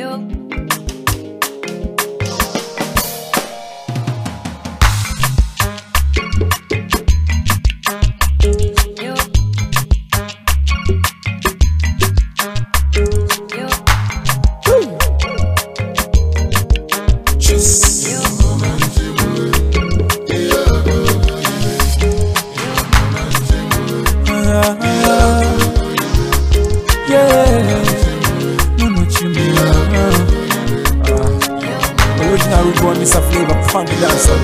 Original root boy, Mr. Flavor, funky dancer,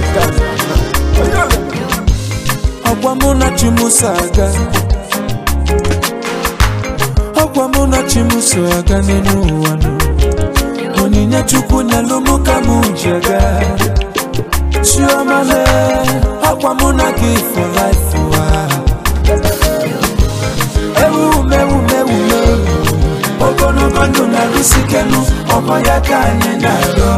ọkwa mụ na chimuso aga ọkwa mụ na chimuso aga n'elu ụwa nụ onyinye chukwu nyelụ mụ ka mụ ji aga chiomale ọkwa mụ na gị for life ụwa ewumewumewume ogologo ndụ na-arụsikenu ọkwa ya ka anyị na-arịọ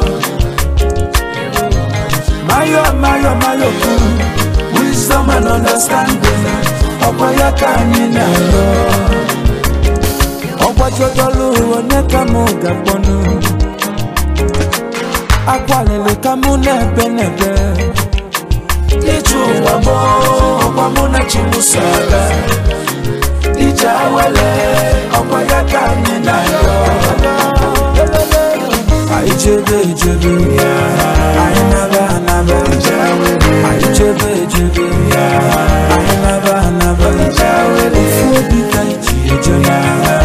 mayo mayo mayo kwuru wisdom and understanding ọkwa ya ka anyị na-arịọ ọgbajodolu onye ka mụ ga-akpọnụ akwalili ka mụ na-ebe n'ebe ije ụwa mụ ọkwa mụ na chimuso aga ije awele ọkwa ya ka anyị na-arịọ anyị chebe echebe anyị naba anaba anyị chebe echebe anyị naba anaba ofu obi ka iji eje n'agha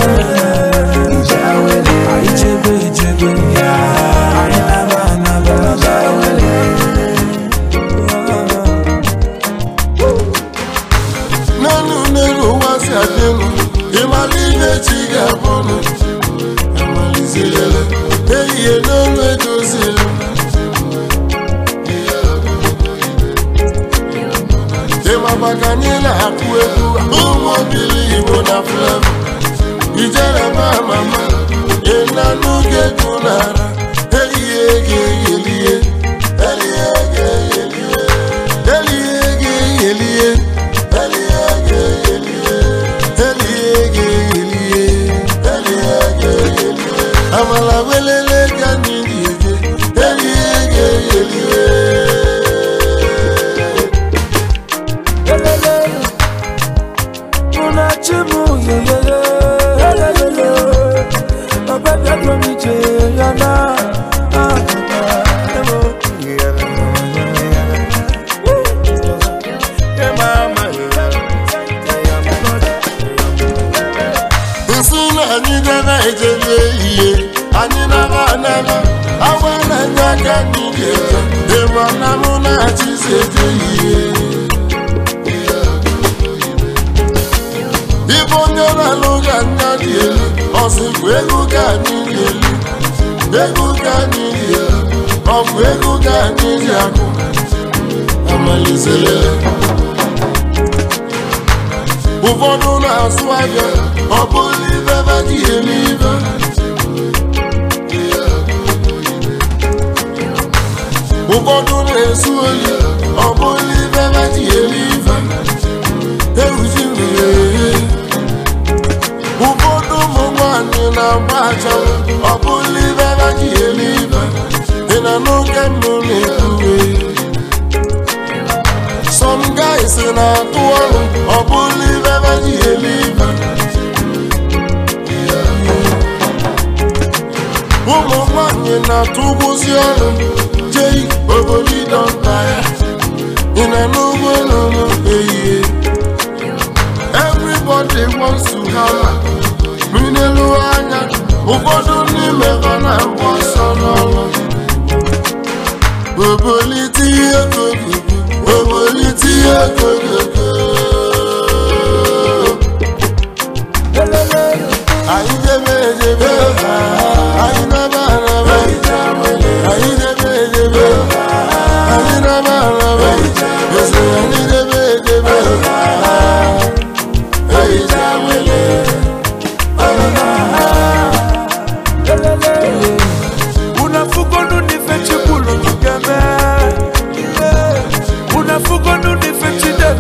anyị chebe echebe anyị naba anaba n'elu n'elu ụwa si adịnụ ịmara ihe chi ga-abụnụ amalizirele ehihie n'olu edozili ịmaba ka anyị na-akụ egwu ụmụ obili igbo na flevo ijere ma mama ịnanụ ga-egwu n'ara ehihie ga-eyelie elie ga-eyelie elie ga-eyelie elie ga-eyelie elie ga-eyelie elie ga-eyelie amala welele ka anyị ga-eje elie ga-eyelie Elele, munachi mu yeyeye, elelele, ọbẹ̀bẹ̀ dùn mí jẹ yana. ah, ah, ewo. nsị na anyị gara ejebe ihe anyị nara anara awa na-enye aka anyị ga-eje ịma na mụ na-achịzi eje ihe ịbụ onye na-alụ ga anya dị elu ọsịkwa ego ka anyị dị elu ego ka anyị dị elu ọ bụ ego ka anyị dị akụ amalizere ụfọdụ na-asụ ahịa ọ bụrụ ibe ebe ji eme ibe ụfọdụ na-esu oyi ọ bụrụ ibe ebe ji eme ibe ewuji mmiri ehe ụfọdụ ụmụ nwanyị na-agba achanwụ ọ bụrụ ibe ebe ji eme ibe ị na n'oge mbụ na-ekwuwe some guys na-atụ ọrụ ọ bụrụ ibe ebe ji eme ibe ụmụ nwanyị na-atụ ụgwụzi ọrụ jei obodo ịdọnta ya ị na n'ugbo n'ụlọ ehihie everybody wants to have minelu anya ụfọdụ n'ime ha na-agba ọsọ n'ọrụ obolite ihe kogogo obolite ihe kogogo Elele, anyị debe edebe anyị naba araba anyị debe edebe anyị naba araba eze anyị debe edebe anyị dawele elele. unafugonu nife chikulu tukeme unafugonu nife chide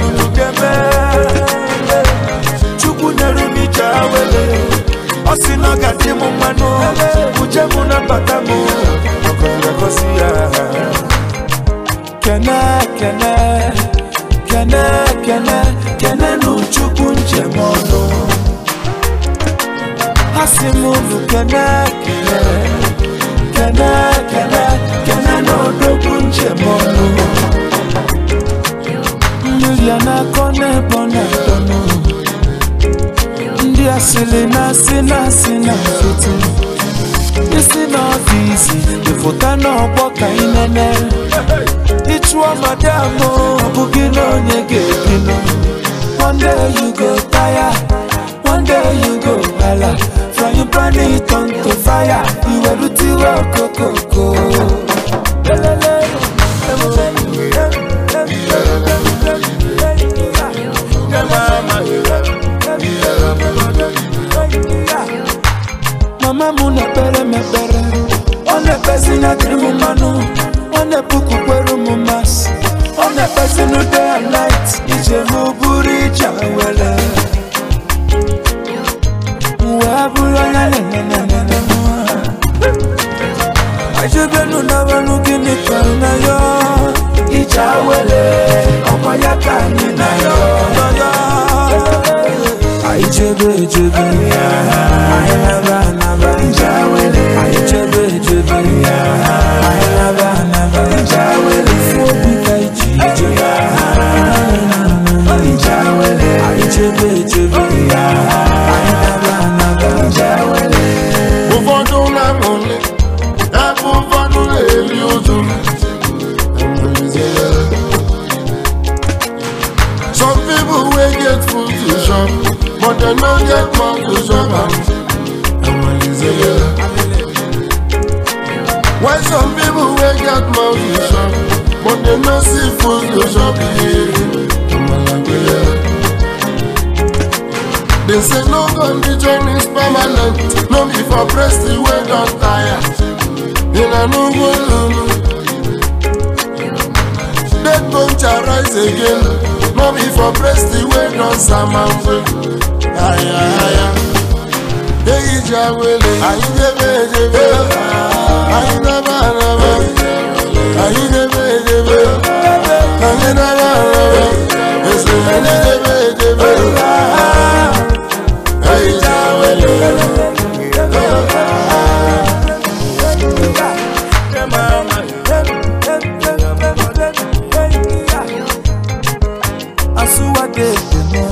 kene kene kene kene kene n'odogwu njem ọnụ mmiri a na-akọ n'ebe ọ na-adọnụ ndị asịrị na-asị na-asị na foto isi n'ọfisi ịfụta n'ọgbọ ka ị nene ịchụọ madam ọ bụghị na onye ga-ebinụ one day you go tire one day you go hala frying pan it on to fire iwerutiwe okokoko mama m na-ekpere m ekpere ọ na-ekpezi na dịrị m mmanụ ọ na-epukwukwere m masị ọ na-ekpezi na day and night ije m bụrụ ije were wee bụrụ onye nenenenene ajebenu nabanụ gịnị ka na ya ije were ọkwa ya ka anyị na ya anyị chebe echebe anyị naba anaba anyị chebe echebe anyị naba anaba ifu obi ka iji ije anyị chebe echebe anyị naba anaba ụfọdụ na-amụli ebe ụfọdụ na-eri ụjụ some people wey get food to chop but dem no get mouth to chop am while some people wey get mouth to chop but dem no see food to chop They say no condition is permanent, no be for breast wey don tire. In a no go lulu. Dead bone shall rise again, no be for breast wey don samamwe. Aya aya. Eyi jawele, ayi jebe jebe, ayi naba naba, ayi jebe jebe, ayi naba naba, ese ayi jebe jebe. Ayi jawele. Asuwade demo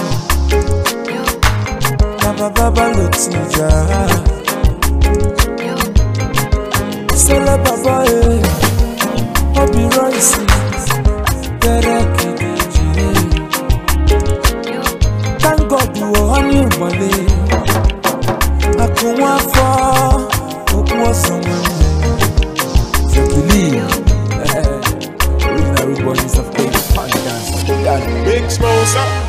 Baba baba lotija Sele baba e Obi Royce Bere kidiji Thank God you were on your money Akunwa afọ Okwu ọsọ nwanne So believe Original root boys of Cape Dance Big Smosa.